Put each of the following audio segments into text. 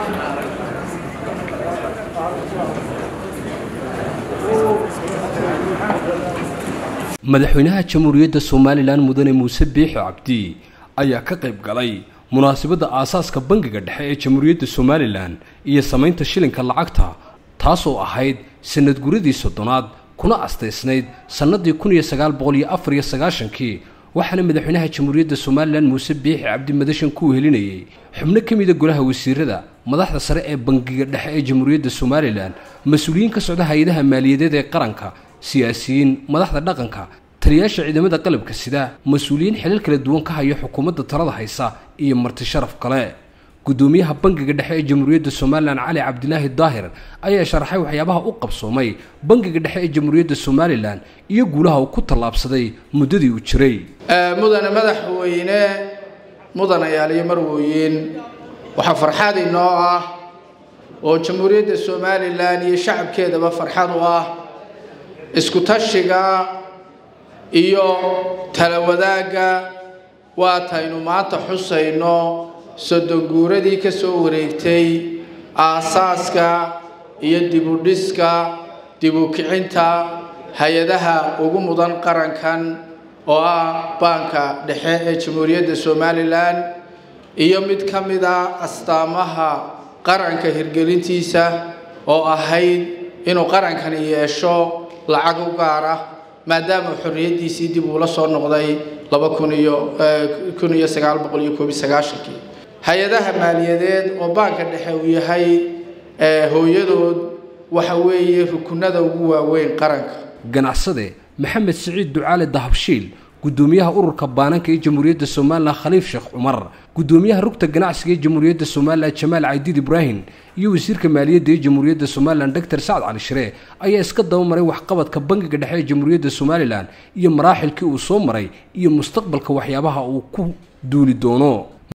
madaxweynaha jamhuuriyadda somalilan mudane muuse biixi cabdi ayaa ka qayb galay munaasabadda aasaaska bangiga dhexe ee jamhuuriyadda somalilan iyo samaynta shilinka lacagta taasoo ahayd sanad guradii soddonaad kuna astaysnayd sannadii kun iyo sagaal boqol iyo afar iyo sagaashankii waxaana madaxweynaha jamhuuriyadda somalilan muuse biixi cabdi madashan ku helinayay xubno ka mida golaha wasiirada madaxda sare ee bangiga dhexe ee jamhuuriyadda somalilan mas-uuliyiin ka socda hay-adaha maaliyadeed ee qaranka siyaasiyiin madaxda dhaqanka taliyaasha ciidamada qalabka sida mas-uuliyiin xilal kala duwan ka haya xukuumadda talada haysa iyo marti sharaf kale gudoomiyaha bangiga dhexe ee jamhuuriyadda somalilan cali cabdilaahi daahir ayaa sharaxay waxyaabaha u qabsoomay bangiga dhexe ee jamhuuriyadda somalilan iyo guulaha uu ku tallaabsaday muddadii uu jiray mudane madaxweyne mudanayaal iyo marwooyin waxaa farxad inoo ah oo jamhuuriyadda somalilan iyo shacabkeedaba farxad u ah isku tashiga iyo tala wadaagga waataynu maanta xusayno soddon guuradii ka soo wareegtay aasaaska iyo dibudhiska dibukicinta hay-adaha ugu mudan qarankan oo ah baanka dhexe ee jamhuuriyadda somalilan iyo mid ka mid a astaamaha qaranka hirgelintiisa oo ahayd inuu qarankani yeesho lacag u gaar ah maadaama xorriyaddiisii dib uula soo noqday laba kun iyo kun iyo sagaal boqol iyo koob iyo sagaashankii hay-adaha maaliyadeed oo baanka dhexe uu yahay hooyadood waxa weeye rukunada ugu waaweyn qaranka ganacsade maxamed siciid ducaale dahabshiil gudoomiyaha ururka baananka ee jamhuuriyadda somalilan khaliif sheekh cumar gudoomiyaha rugta ganacsiga ee jamhuuriyadda somalilan jamaal caydiid ibraahim iyo wasiirka maaliyadda ee jamhuuriyadda somalilan doctor sacad cali shire ayaa iska dabamaray waxqabadka bangiga dhexe ee jamhuuriyadda somalilan iyo maraaxilkii uu soo maray iyo mustaqbalka waxyaabaha uu ku duuli doono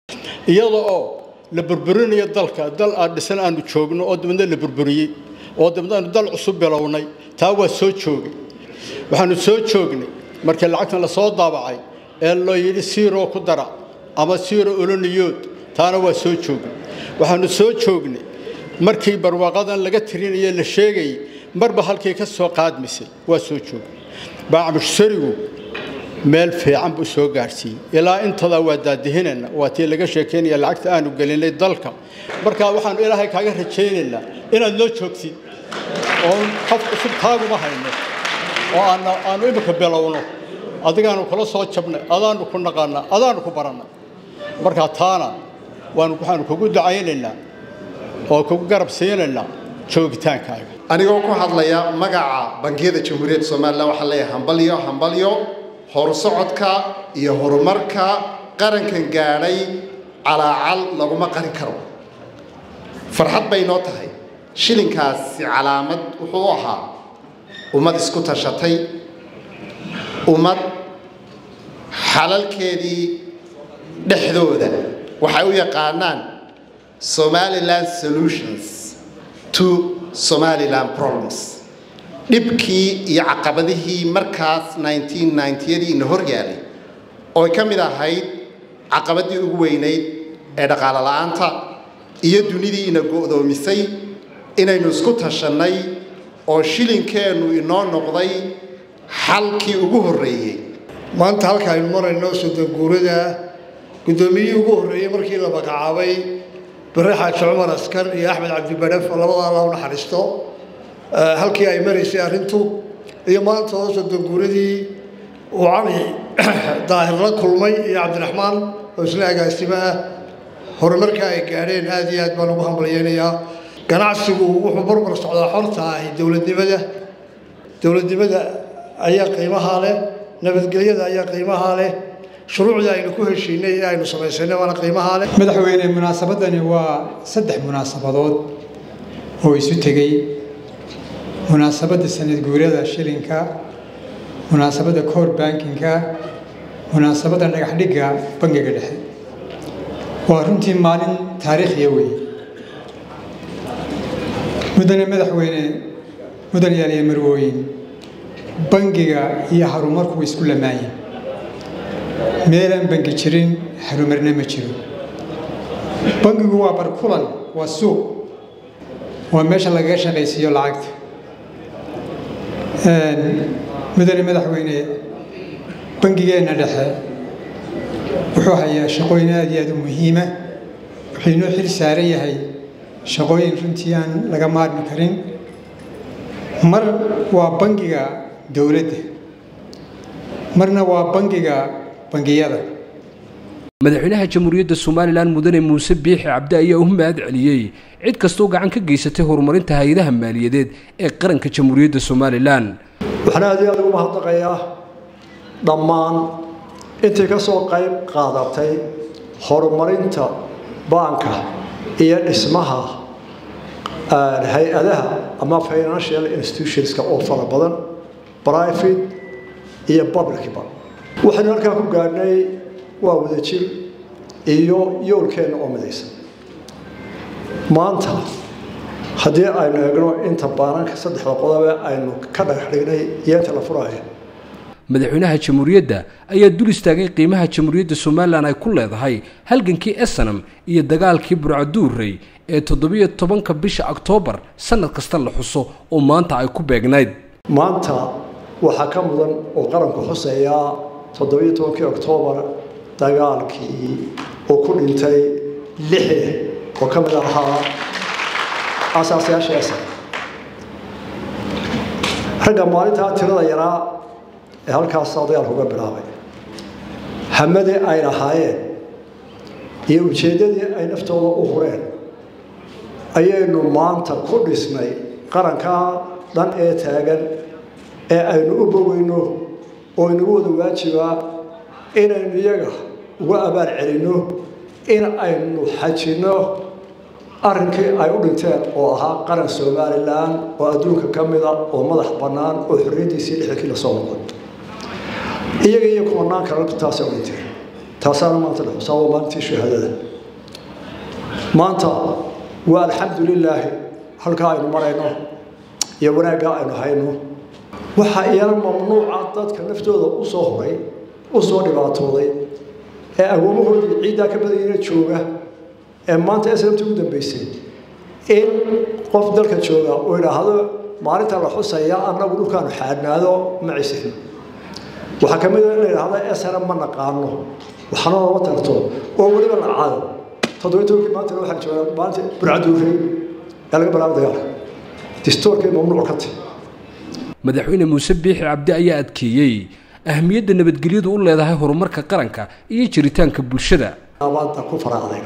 iyada oo la burburinayo dalka dal aan dhisan aanu joogno oo dabadna la burburiyey oo dabadna aanu dal cusub bilownay taa waa soo joogay waxaanu soo joognay markii lacagtan lasoo daabacay ee loo yidhi siiroo ku dara ama siiro oloniyood taana waa soo joognay waxaanu soo joognay markii barwaaqadan laga tirinaye la sheegayay marba halkii ka soo qaadmisay waa soo joognay baacmushsarigu meel fiican buu soo gaadhsiiyey ilaa intadaa waa daadihinayna waa tii laga sheekaynaya lacagta aanu gelinay dalka markaa waxaanu ilaahay kaaga rajaynaynaa inaad noo joogtid oo qof cusub taaguma hayno oo aanu imika bilowno adigaanu kula soo jabnay adaanu ku naqaanaa adaanu ku barannay markaa taana waxaanu kugu ducaynaynaa oo kugu garab siinaynaa joogitaankaaga anigoo ku hadlaya magaca bangiyada jamhuuriyadda somalilan waxaan leeyahay hambalyo hambalyo horusocodka iyo horumarka qarankan gaadhay calaacal laguma qarin karo farxad bay noo tahay shilinkaasi calaamad wuxuu u ahaa ummad isku tashatay ummad xalalkeedii dhexdooda waxay u yaqaanaan somaliland solutions to somaliland problems dhibkii iyo caqabadihii markaas yadii ina hor yaalay oo ay ka mid ahayd caqabadii ugu weynayd ee dhaqaalo la'aanta iyo dunidii ina go'doomisay inaynu isku tashannay oo shilinkeennu inoo noqday xalkii ugu horreeyey maanta halka aynu marayno soddonguurada guddoomiyihii ugu horreeyey markii la magacaabay bare xaaji cumar askar iyo axmed cabdibadhef oo labada alla u naxariisto halkii ay maraysay arrintu iyo maanta oo soddonguuradii uu cali daahir la kulmay iyo cabdiraxmaan oo isla agaasimo ah horumarka ay gaadheen aad iyo aad baan ugu hambalyeynayaa ganacsigu wuxuu barbar socdaa xorta ahi dowladnimada dowladnimada ayaa qiimahaa leh nabadgelyada ayaa qiimahaa leh shuruucda aynu ku heshiinay ee aynu samaysanay waana qiimahaa leh madaxweyne munaasabadani waa saddex munaasabadood oo isu tegey munaasabadda sanad guurada shilinka munaasabadda koor bankinka munaasabadda dhagaxdhigga bangiga dhexe waa runtii maalin taariikhiya weeye mudane madaxweyne mudan yaaliya marwooyin bangiga iyo horumarku way isku lamaayeen meelaan bangi jirin horumarna ma jiro bangigu waa barkulan waa suuq waa meesha lagaga shaqaysiiyo lacagta mudane madaxweyne bangigeenna dhexe wuxuu hayaa shaqooyin aad iyo aad u muhiima wuxuu inoo xil saaran yahay shaqooyin runtii aan laga maarmi karin mar waa bangiga dowladda marna waa bangiga bangiyada madaxweynaha jamhuuriyadda somalilan mudane muuse biixi cabdi ayaa u mahad celiyey cid kastoo gacan ka geysatay horumarinta hay-adaha maaliyadeed ee qaranka jamhuuriyadda somalilan waxaan aad iyo aad ugu mahadnaqayaa dhammaan intii ka soo qayb qaadatay horumarinta baanka iyo dhismaha hay-adaha ama financial institutionska oo fara badan private iyo publicba waxaynu halkaa ku gaadhnay waa wadajir iyo yoolkeenna oo midaysan maanta haddii aynu eegno inta baananka saddexda qodobe aynu ka dhagax dhignay iyo inta la furaayo madaxweynaha jamhuuriyadda ayaa dul istaagay qiimaha jamhuuriyadda somalilan ay ku leedahay halgankii esanam iyo dagaalkii burcaduurey ee toddobiyo tobanka bisha oktoobar sannad kasta la xuso oo maanta ay ku beegnayd maanta waxaa ka mudan oo qaranku xuseeyaa toddobiyo tobankii oktoobar dagaalkii uu ku dhintay lixde oo ka mid ahaa asaasayaasha esan ragga maalintaa tirada yaraa ee halkaasaa dagaalka uga bilaabay hamadii ay lahaayeen iyo ujeeddadii ay naftooda u hureen ayaynu maanta ku dhisnay qarankaa dhan ee taagan ee aynu u bogayno oo inagu wada waajibaa inaynu iyaga uga abaal celinno in aynu xajinno arrinkii ay u dhinteen oo ahaa qaran somalilan oo adduunka ka mida oo madax bannaan oo xorriyaddiisii lixdankii la soo noqon iyaga iyo kumanaan kale taasay u dhinteen taasaana maanta la xusaa waa maalintii shahaadada maanta waa alxamdu lilaahi halkaa aynu marayno iyo wanaaggaa aynu hayno waxaa iyana mamnuuca dadka naftooda u soo horay u soo dhibaatooday ee agoomahoodii ciiddaa ka badanyana jooga ee maanta islamta ugu dambaysay in qof dalka jooga uu idhaahdo maalinta la xusaya annagu dhulkaanu xaadhnaado ma cisin waxaa ka mid a in la idhaahdo esana ma naqaano waxna lama tarto oo weliba la caado toddobiyi tobankii maanta waxaan joogaa maalinta burcaduurey ee laga bilaabo dagaalka distoorkay mamnuuc ka tahy madaxweyne muuse biixi cabdi ayaa adkeeyey ahmiyadda nabadgelyadu u leedahay horumarka qaranka iyo jiritaanka bulshada abaadda ku faraacday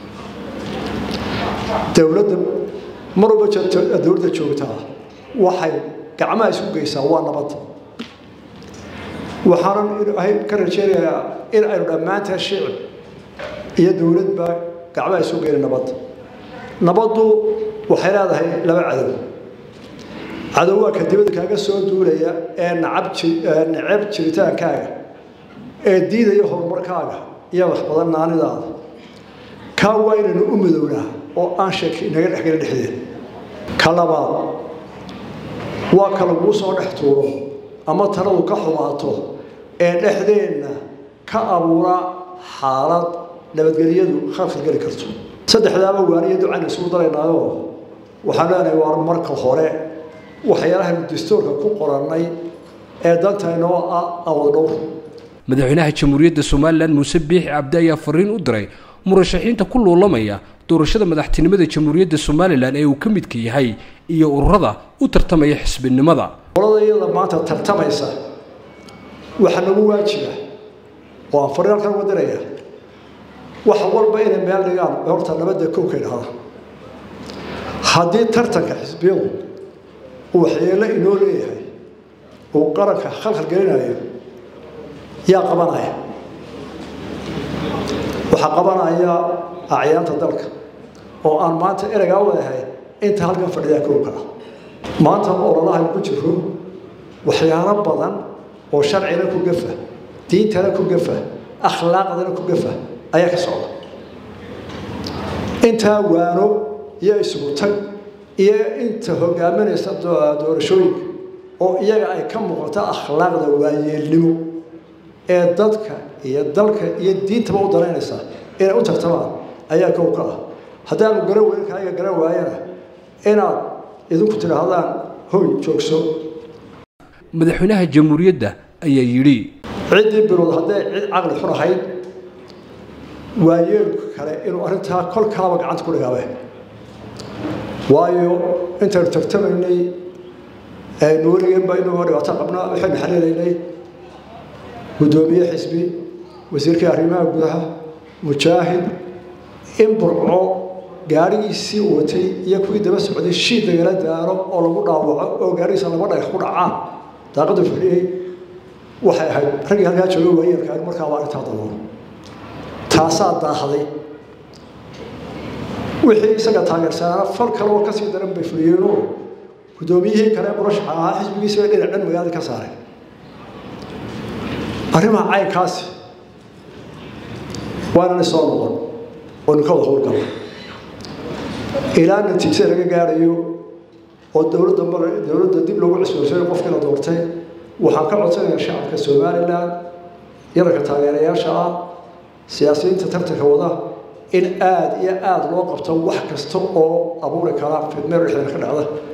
dowladda mar walba dowladda joogtaa waxay gacmaha isku geysaa waa nabadda waxaanan ilaahay ka rajeynayaa in aynu dhammaantaa shicib iyo dowladba gacmaha isku geyna nabadda nabaddu waxay leedahay laba cadow cadow waa ka dibadda kaaga soo duulaya ee nacab necab jiritaankaaga ee diidaya horumarkaaga iyo wax badan naanidaada kaa waa inaynu u midownaa oo aan sheeki inaga dhexgala dhexdeed ka labaad waa ka laguu soo dhex tuuro ama taladu ka xumaato ee dhexdeenna ka abuura xaalad nabadgelyadu khalkhal geli karto saddexdaaba waaniyo ducaynu isugu daraynaayoo waxaan leenahay waa marka hore waxyaalahaynu dastuurka ku qorannay ee dantaynoo ah awad dhowr madaxweynaha jamhuuriyadda somalilan muuse biixi cabdi ayaa fariin u diray murashaxiinta ku luulamaya doorashada madaxtinimada jamhuuriyadda somalilan ee uu ka midka yahay iyo ururada u tartamaya xisbinimada qolada iyada maanta tartamaysa waxaa nagu waajiba oo aan fariin halkan uga diraya wax walba inay meel dhigaan horta nabadda kowka idhahda haddii tartanka xisbiyadu uu waxyeello inoo leeyahay uu qaranka khalkhal gelinayo yaa qabanaya waxaa qabanaya acyaanta dalka oo aan maanta ereygaa wadahay inta halkan fadhidaa kowka ah maanta ololahan ku jiro waxyaalo badan oo sharcina ku gafa diintana ku gafa akhlaaqdana ku gafa ayaa ka socda intaa waano iyo isugu tag iyo inta hogaaminaysa doorashooyinka oo iyaga ay ka muuqato akhlaaqda waayeelnimo ee dadka iyo dalka iyo diintaba u daraynaysa inay u tartamaan ayaa kow ka ah haddaanu garan weyn kaaga garan waayana inaad idinku tidhaahdaan hoy joogso madaxweynaha jamhuuriyadda ayaa yidhi ciddii bilood hadday cid caqli xun ahayd waayeelka kale inuu arrintaa kolkaaba gacanta ku dhigaabe waayo intaynu tartamaynay nuuligeenba inagoo dhibaato qabnaa waxaynu xaliilaynay guddoomiye xisbi wasiirkii arrimaha gudaha mujaahid in burco gaadhigiisii watay iyo kuwii daba socday shiid lagala daaro oo lagu dhaawaco oo gaadhigiisa laba dhagax ku dhacaan daaqaddu fadhiyey waxay ahayd raggii halkaa jooga waayeelka markaa waa arrintaa dabool taasaa daahday wixii isaga taageersanaa fal kale oo kasii daran bay fuliyeenoo guddoomiyihii kale murashaxa ahaa xisbigiisa bay dhinac dhan magaalada ka saareen arrimaha caynkaasi waanana soo noqon oo ninkooda howlgala ilaa natiijada laga gaarayo oo dowladda mar dowladda dib loogu cusboonsayo qofkii la doortay waxaan ka codsanayaa shacabka somalilan yaranka taageerayaasha ah siyaasiyiinta tartanka wada in aada iyo aada loo qabto wax kasta oo abuuri kara fidmeer dhexdeeda ka dhacda